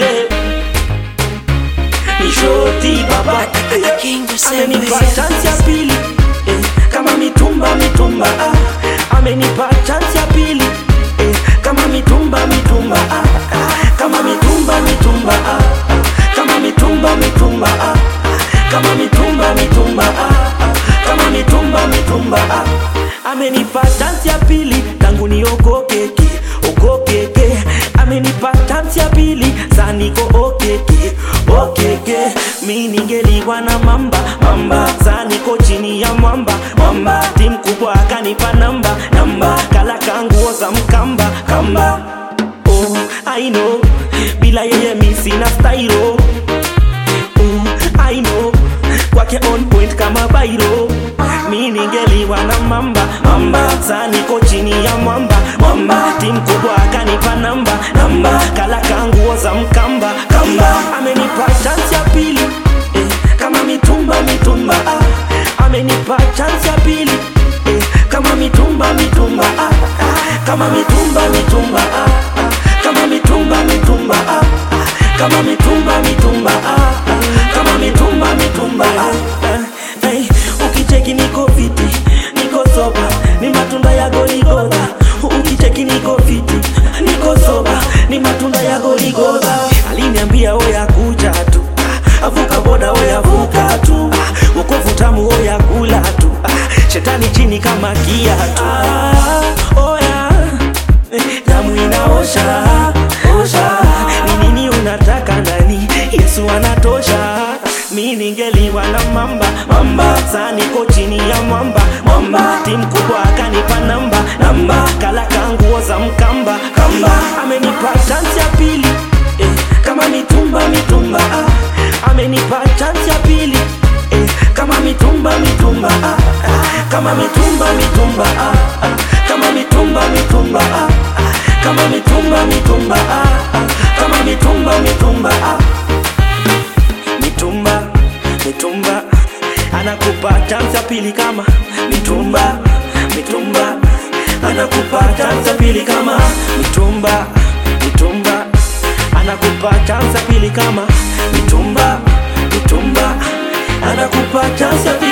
yeah. Ni shoti baba amenipa chance ya pili eh, kama mitumba mitumba ah. amenipa chance ya pili eh, kama mitumba mitumba ah. ah. kama mitumba mitumba ah. ah. kama mitumba mitumba ah. ah. kama mitumba mitumba ah. ah. kama mitumba mitumba ah. amenipa chance ya pili tangu niokokeke okokeke amenipa chance ya pili saniko okeke okeke mi ningeliwa na mamba mamba saniko chini ya mwamba mwamba tim kubwa akanipa namba namba kala kanguo za mkamba kamba oh, I know bila yeye mi sina stylo oh, I know kwake on point kama bairo mi ningeliwa na mamba mamba saniko chini ya mwamba mwamba tim kubwa akanipa namba namba kala kanguo za mkamba kamba amenipa chance ya pili eh, kama mitumba mitumba ah. amenipa chance ya pili eh, kama mitumba mitumba ah. ah. kama mitumba mitumba ah. ah. kama mitumba mitumba ah. ah. kama mitumba mitumba ah. ah. kama mitumba mitumba ah. ah. hey, ukicheki niko fiti niko soba ni matunda ya goligoda ukicheki niko fiti niko soba ni matunda ya goligoda aliniambia oya kuja tu ah, avuka boda oya vuka tu ah, wokovu tamu oya kula tu ah, shetani chini kama kiatu ah, oya eh, damu inaosha osha ni nini unataka ndani yesu anatosha mi ningeliwa na mamba mamba saniko chini ya mwamba mwamba tim kubwa akanipa namba namba kala kanguo za mkamba kamba amenipa chance ya pili eh, kama mitumba mitumba ah. amenipa chance ya pili eh, kama mitumba mitumba ah. ah. kama mitumba mitumba ah. ah. kama mitumba mitumba ah. ah. kama mitumba mitumba ah. ah. kama mitumba mitumba ah. mitumba mitumba anakupa chance ya pili kama mitumba mitumba anakupa chance ya pili kama mitumba mitumba anakupa chance ya pili kama mitumba mitumba anakupa chance ya pili